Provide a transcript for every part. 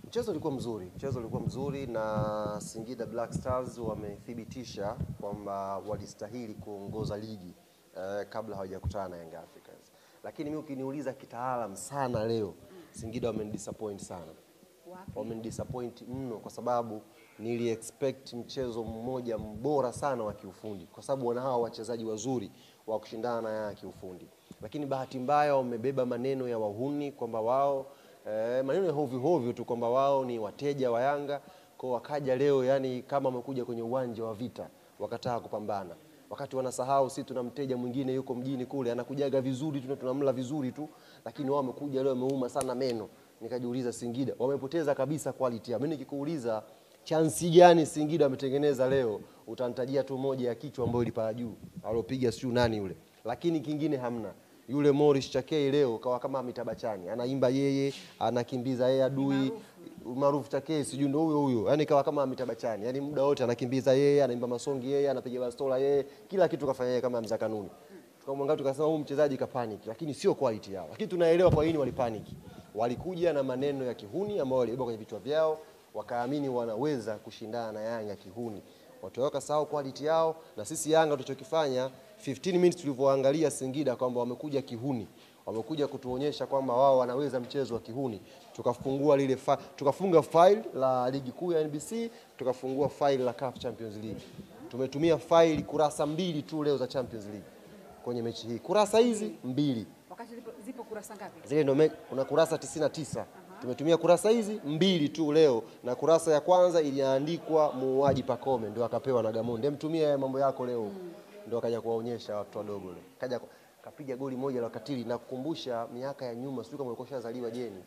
Mchezo ulikuwa mzuri, mchezo ulikuwa mzuri na Singida Black Stars wamethibitisha kwamba walistahili kuongoza ligi eh, kabla hawajakutana na Young Africans. Lakini mimi ukiniuliza kitaalam sana leo, Singida wamenidisappoint sana, Wapi? wamenidisappoint mno, kwa sababu nili expect mchezo mmoja mbora sana wa kiufundi, kwa sababu wana hawa wachezaji wazuri wa kushindana na Yanga kiufundi, lakini bahati mbaya wamebeba maneno ya wahuni kwamba wao eh, maneno ya hovyo hovyo tu kwamba wao ni wateja wa Yanga kwa wakaja leo, yani kama wamekuja kwenye uwanja wa vita wakataa kupambana, wakati wanasahau sisi tuna mteja mwingine yuko mjini kule anakujaga vizuri tu na tunamla vizuri tu, lakini wao wamekuja leo wameuma sana meno. Nikajiuliza Singida wamepoteza kabisa quality yao. Mimi nikikuuliza chansi gani Singida wametengeneza leo, utanitajia tu moja ya kichwa ambayo ilipaa juu alopiga siu nani yule, lakini kingine hamna. Yule Morris Chakei leo kawa kama mitabachani, anaimba yeye, anakimbiza yeye adui maarufu Chakei, sijui ndo huyo huyo, yani kawa kama mitabachani, yani muda wote anakimbiza yeye, anaimba masongi yeye, anapiga bastola yeye, kila kitu kafanya yeye kama mza kanuni. Tukamwangalia tukasema huyu mchezaji kapanic, lakini sio quality yao, lakini tunaelewa kwa nini walipanic. Walikuja na maneno ya kihuni ambayo walibeba kwenye vichwa vyao, wakaamini wanaweza kushindana na Yanga kihuni, watoweka sahau quality yao. Na sisi Yanga tulichokifanya 15 minutes tulivyoangalia Singida kwamba wamekuja kihuni, wamekuja kutuonyesha kwamba wao wanaweza mchezo wa kihuni, tukafungua lile fa, tukafunga file la ligi kuu ya NBC, tukafungua file la CAF Champions League. Tumetumia file kurasa mbili tu leo za Champions League kwenye mechi hii, kurasa hizi mbili Wakati zipo, zipo kurasa ngapi? zile ndo me- kuna kurasa 99 tumetumia kurasa hizi mbili tu leo, na kurasa ya kwanza iliandikwa muuaji Pakome, ndio akapewa na Gamondi, mtumia haya mambo yako leo, ndio akaja kuwaonyesha watu wadogo leo, kaja ku- kapiga goli moja la katili na kukumbusha miaka ya nyuma, sijui kama ulikuwa ushazaliwa jeni.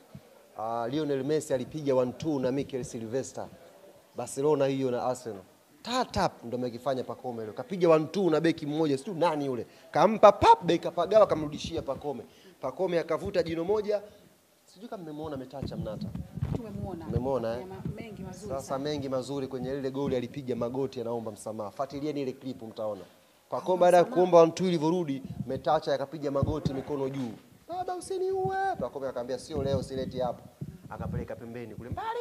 Uh, Lionel Messi alipiga 1-2 na Mikel Silvestre Barcelona hiyo na Arsenal. Tatap ndo amekifanya Pakome leo. Kapiga 1-2 na beki mmoja, sijui nani yule. Kampa pap beki kapagawa kamrudishia Pakome. Pakome akavuta jino moja. Sijui kama mmemwona ametacha mnata. Tumemuona. Umemuona, eh? Kuna ma- mengi mazuri Sasa sana. mengi mazuri kwenye lile goli alipiga magoti anaomba msamaha. Fuatilieni ile clip mtaona. Pakome baada ya kuomba 1-2 ilivyorudi, metacha akapiga magoti mikono juu. Baba usiniue. Pakome akamwambia sio leo sileti hapo. Akapeleka pembeni kule mbali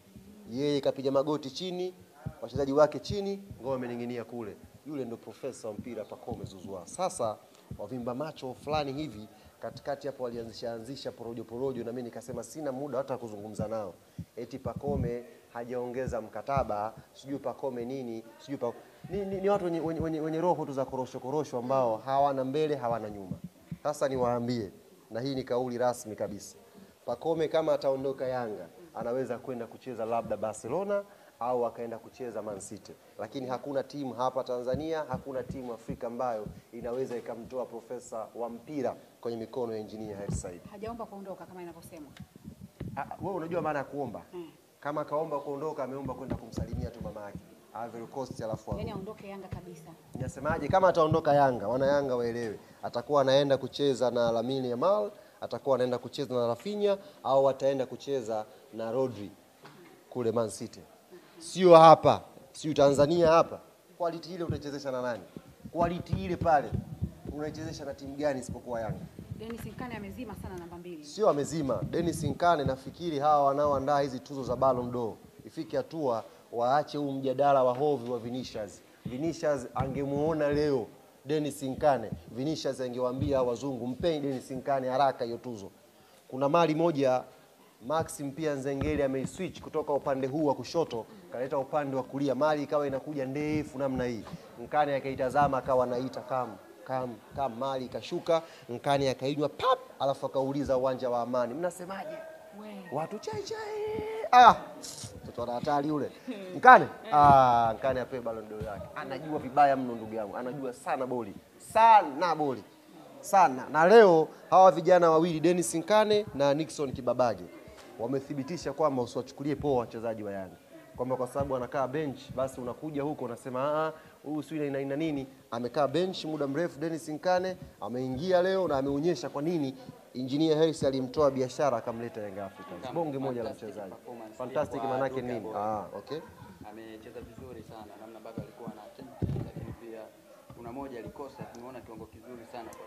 yeye kapiga magoti chini, wachezaji wake chini, ngoma amening'inia kule. Yule ndo profesa wa mpira Pacome Zouzoua. Sasa wavimba macho fulani hivi katikati hapo walianzisha anzisha porojo porojo, na mimi nikasema sina muda hata kuzungumza nao, eti Pacome hajaongeza mkataba, sijui Pacome nini, sijui pa... ni, ni, ni watu wenye, wenye, wenye, wenye roho tu za korosho korosho ambao hawana mbele hawana nyuma. Sasa niwaambie, na hii ni kauli rasmi kabisa Pacome kama ataondoka Yanga anaweza kwenda kucheza labda Barcelona au akaenda kucheza Man City, lakini hakuna timu hapa Tanzania, hakuna timu Afrika ambayo inaweza ikamtoa profesa wa mpira kwenye mikono ya engineer Hersi Said. Hajaomba kuondoka kama inavyosemwa. Ah, Wewe unajua maana ya kuomba? Mm. Kama akaomba kuondoka, ameomba kwenda kumsalimia tu mama yake Ivory Coast, alafu Yaani arudi. aondoke Yanga kabisa. Nasemaje, kama ataondoka Yanga, wana Yanga waelewe, atakuwa anaenda kucheza na Lamine Yamal, atakuwa anaenda kucheza na Rafinha au ataenda kucheza na Rodri kule Man City, sio hapa, sio Tanzania hapa. Quality ile utachezesha na nani? Quality ile pale unaichezesha na timu gani isipokuwa Yanga? Dennis Nkane amezima sana namba mbili. Sio amezima. Dennis Nkane, nafikiri hawa wanaoandaa hizi tuzo za Ballon d'Or ifike hatua waache huu mjadala wa hovi wa Vinicius. Vinicius angemuona leo Dennis Nkane, Vinicius angewaambia hawa wazungu mpeni Dennis Nkane haraka hiyo tuzo. Kuna mali moja Maxim pia Nzengeli ameiswitch kutoka upande huu wa kushoto kaleta upande wa kulia, mali ikawa inakuja ndefu namna hii. Nkane akaitazama akawa anaita kam kam kam, mali ikashuka, Nkane akainywa pap, alafu akauliza uwanja wa Amani, mnasemaje? We. watu chai chai. Ah, mtoto ana hatari yule Nkane. Ah, Nkane apewe Ballon d'Or yake. Anajua vibaya mno ndugu yangu, anajua sana boli sana boli sana. Na leo hawa vijana wawili Dennis Nkane na Nixon Kibabage wamethibitisha kwamba usiwachukulie poa wachezaji wa Yanga, kwamba kwa sababu anakaa bench basi unakuja huko unasema ah, huyu si ina ina nini. Amekaa bench muda mrefu Dennis Nkane, ameingia leo na ameonyesha kwa nini Engineer Hersi alimtoa biashara akamleta Young Africans. Kama Bonge moja la fantastic mchezaji. performance Fantastic kwa manake Duka nini? Boy. Ah, okay. amecheza vizuri sana namna ambavyo alikuwa na attempt, lakini pia kuna moja alikosa. Tumeona kiwango kizuri sana kwa Duka Boy.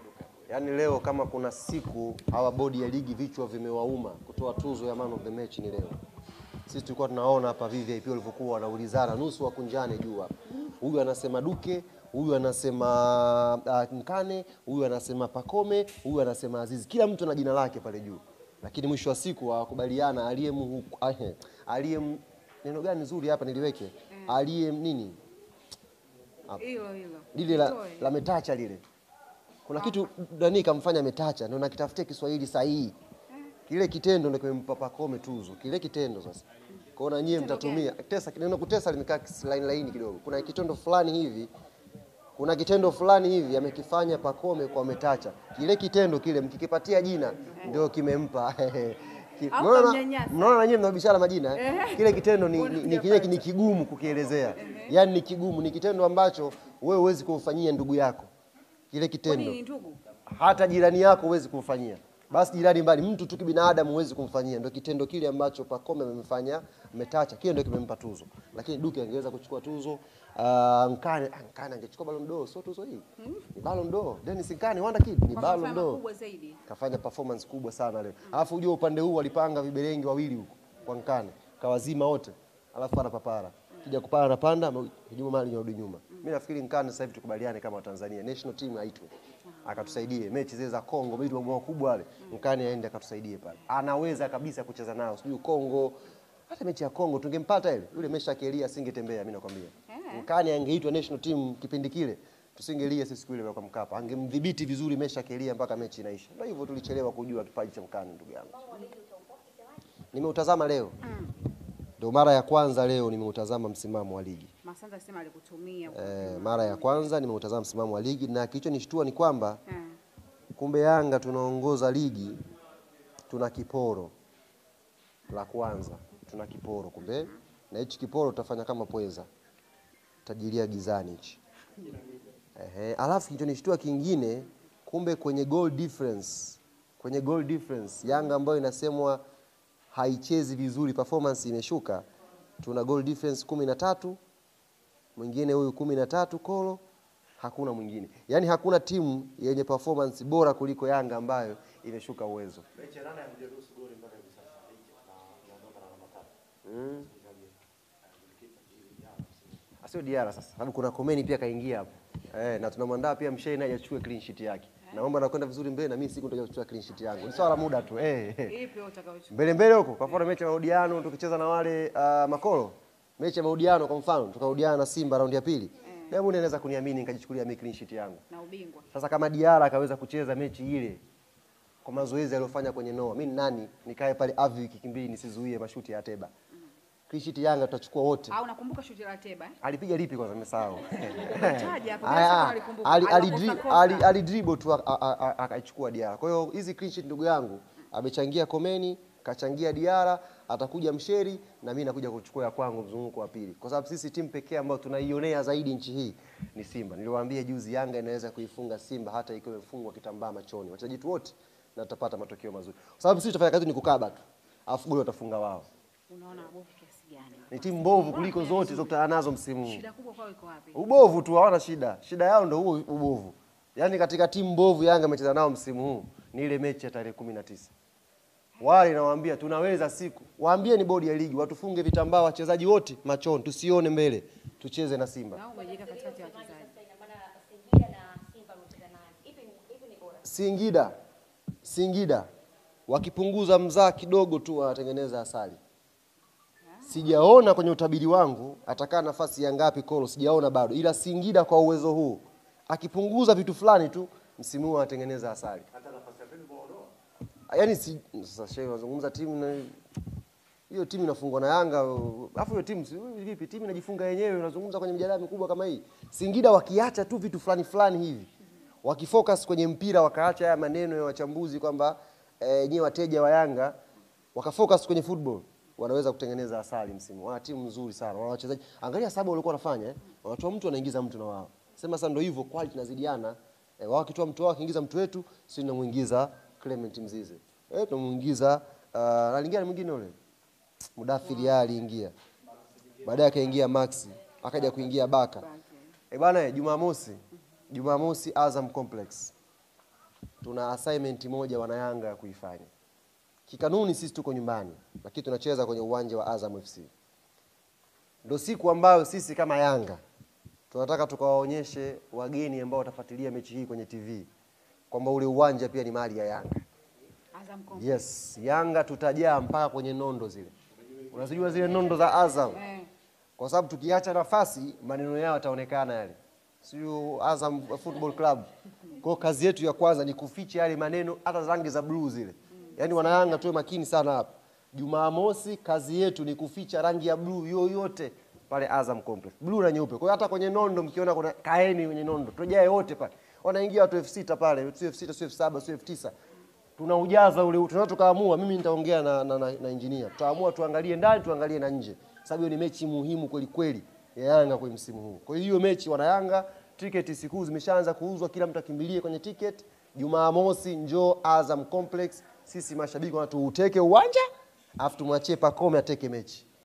Yaani leo kama kuna siku hawa bodi ya ligi vichwa vimewauma kutoa tuzo ya man of the match ni leo. Sisi tulikuwa tunaona hapa VVIP walivyokuwa wanaulizana nusu wakunjane juu hapa. Huyu anasema Duke, huyu anasema uh, Nkane, huyu anasema Pakome, huyu anasema Azizi. Kila mtu ana jina lake pale juu. Lakini mwisho wa siku hawakubaliana aliyem aliyem neno gani nzuri hapa niliweke? Aliyem nini? Hilo hilo. lile la, Toe. la metacha lile kuna kitu nani kamfanya metacha ndio nakitafutia Kiswahili sahihi kile kitendo ndio kimempa Pacome tuzo kile kitendo sasa kwaona nyie mtatumia tesa neno kutesa limekaa line laini kidogo kuna kitendo fulani hivi kuna kitendo fulani hivi amekifanya Pacome kwa metacha kile kitendo kile mkikipatia jina ndio kimempa Ki- Au mnaona- kamnyanyasa. mnaona na nyie mnabishana majina eh? kile kitendo ni, ni, ni, ni, ni kigumu kukielezea yaani ni kigumu ni kitendo ambacho wewe huwezi kumfanyia ndugu yako kile kitendo Kwani ni ndugu? hata jirani yako huwezi kumfanyia basi jirani mbali mtu tu kibinadamu huwezi kumfanyia ndio kitendo kile ambacho Pacome amemfanya metacha kile ndio kimempa tuzo lakini Duke angeweza kuchukua tuzo uh, Nkane ah, Nkane angechukua Ballon d'Or sio tuzo hii ni Ballon d'Or Dennis Nkane wanda kid ni Kwa Ballon mafanya d'Or makubwa zaidi. kafanya performance kubwa sana leo. Alafu ujue upande huu walipanga viberengi wawili huko kwa Nkane, kawazima wote. Alafu ana papara. Kija kupanda anapanda, hujuma mali nyarudi nyuma. Mimi nafikiri Nkane sasa hivi tukubaliane kama Watanzania, national team aitwe. Akatusaidie mechi zile za Kongo, vitu makubwa wale. Nkane aende akatusaidie pale. Anaweza kabisa kucheza nao. Sijui Kongo hata mechi ya Kongo tungempata ile. Yule mesha kelia asingetembea mimi nakwambia. Eh. Nkane angeitwa national team kipindi kile tusingelia sisi siku ile kwa Mkapa. Angemdhibiti vizuri Mesha Kelia mpaka mechi inaisha. Ndio hivyo tulichelewa kujua kipaji cha Nkane ndugu yangu. Nimeutazama leo. Ndio mara ya kwanza leo nimeutazama msimamo wa ligi. Masanja sema alikutumia. E, mara ya kwanza nimeutazama msimamo wa ligi na kilichonishtua ni kwamba Eh. kumbe Yanga tunaongoza ligi tuna kiporo la kwanza, tuna kiporo kumbe, na hichi kiporo tutafanya kama pweza, tajiria gizani hichi. Ehe, alafu kilichonishtua kingine, kumbe kwenye goal difference, kwenye goal difference Yanga ambayo inasemwa haichezi vizuri, performance imeshuka, tuna goal difference kumi na tatu mwingine huyu kumi na tatu kolo hakuna mwingine yaani hakuna timu yenye performance bora kuliko yanga ambayo imeshuka uwezo Mm. Asio Diara sasa, sababu kuna Komeni pia kaingia hapo eh, na tunamwandaa pia Mshei naye achukue clean sheet yake. Naomba nakwenda vizuri mbele, na mimi siku nitakuja kuchukua clean sheet yangu. Ni swala la muda tu eh. eh. Ipi utakayochukua? mbele mbele huko, kwa mfano mechi ya marudiano tukicheza na wale uh, makolo, mechi ya marudiano kwa mfano tukarudiana na Simba raundi ya pili, Diamond anaweza kuniamini nikajichukulia mimi clean sheet yangu. Na ubingwa. Sasa kama Diara akaweza kucheza mechi ile kwa mazoezi aliyofanya kwenye Noa, mimi ni nani nikae pale avi wiki kimbili nisizuie mashuti ya Ateba? Clean sheet Yanga tutachukua wote. Au nakumbuka shuti la Teba eh? Alipiga lipi kwanza nimesahau. Taja hapo, Aya, bila shaka alikumbuka. ali- ali- Aliwakosa dri- kosa. ali- alidribble tu a- a- a- akaichukua Diara. Kwa hiyo hizi clean sheet ndugu yangu amechangia Komeni, kachangia Diara, atakuja Msheri na mimi nakuja kuchukua ya kwangu mzunguko wa pili. Kwa sababu sisi timu pekee ambayo tunaionea zaidi nchi hii ni Simba. Niliwaambia juzi Yanga inaweza kuifunga Simba hata ikiwa imefungwa kitambaa machoni. Wachezaji wetu wote na tutapata matokeo mazuri. Kwa sababu sisi tutafanya kazi ni kukaba tu. Alafu goli watafunga wao. Unaona bovu kiasi gani? Ni timu mbovu kuliko zote zilizokutana nazo msimu huu. Shida kubwa kwao iko wapi? Ubovu tu hawana shida. Shida yao ndio huo ubovu. Yaani katika timu mbovu Yanga amecheza nao msimu huu ni ile mechi ya tarehe kumi na tisa. Wale nawaambia tunaweza siku. Waambie ni bodi ya ligi watufunge vitambaa wachezaji wote machoni tusione mbele. Tucheze na Simba. Na umejiweka katikati ya wachezaji. Ina maana Singida na Simba wamecheza nani? Ipi ni ipi ni bora? Singida. Singida wakipunguza mzaa kidogo tu wanatengeneza asali. Sijaona kwenye utabiri wangu atakaa nafasi ya ngapi Kolo, sijaona bado, ila Singida kwa uwezo huu akipunguza vitu fulani tu msimu huu anatengeneza asali. Yaani si sasa shehe unazungumza timu na hiyo timu inafungwa na Yanga, alafu hiyo timu si- vipi? Timu inajifunga yenyewe, unazungumza kwenye mijadala mikubwa kama hii. Singida wakiacha tu vitu fulani fulani hivi, wakifocus kwenye mpira, wakaacha haya maneno ya wachambuzi kwamba eh, nyewe wateja wa Yanga wakafocus kwenye football, wanaweza kutengeneza asali msimu. Wana timu nzuri sana, wana wachezaji. Angalia saba walikuwa wanafanya eh, wanatoa mtu anaingiza mtu na wao. Sema sasa ndio hivyo, quality inazidiana. Eh, wao wakitoa mtu wao akiingiza mtu wetu, sisi tunamuingiza Clement Mzize. Eh, tunamuingiza uh, alingine mwingine yule Mudathiri yeye aliingia, baadaye akaingia Maxi, akaja kuingia Baka. Eh bana, eh, Jumamosi, Jumamosi Azam Complex tuna assignment moja wana Yanga ya kuifanya. Kikanuni sisi tuko nyumbani, lakini tunacheza kwenye uwanja wa Azam FC. Ndio siku ambayo sisi kama Yanga tunataka tukawaonyeshe wageni ambao watafuatilia mechi hii kwenye TV kwamba ule uwanja pia ni mali ya Yanga. Azam Complex. Yes, Yanga tutajaa mpaka kwenye nondo zile. Unazijua zile nondo za Azam? Eh, Kwa sababu tukiacha nafasi maneno yao yataonekana yale. Sio Azam Football Club. Kwa hiyo kazi yetu ya kwanza ni kuficha yale maneno hata rangi za blue zile. Yaani wanayanga tuwe makini sana hapa. Jumamosi kazi yetu ni kuficha rangi ya blue yoyote pale Azam Complex. Blue na nyeupe. Kwa hiyo hata kwenye nondo mkiona kuna kaeni kwenye nondo. Tujae wote pale. Wanaingia watu elfu sita pale, sio elfu sita, sio elfu saba, sio elfu tisa tunaujaza ule tunaweza tukaamua, mimi nitaongea na, na, na, na engineer, tutaamua tuangalie ndani tuangalie na nje, sababu hiyo ni mechi muhimu kweli kweli ya Yanga kwa msimu huu. Kwa hiyo hiyo mechi wana Yanga, tiketi siku zimeshaanza kuuzwa, kila mtu akimbilie kwenye ticket. Jumamosi njoo Azam Complex, sisi mashabiki wanatuuteke uwanja, afu tumwachie Pacome ateke mechi.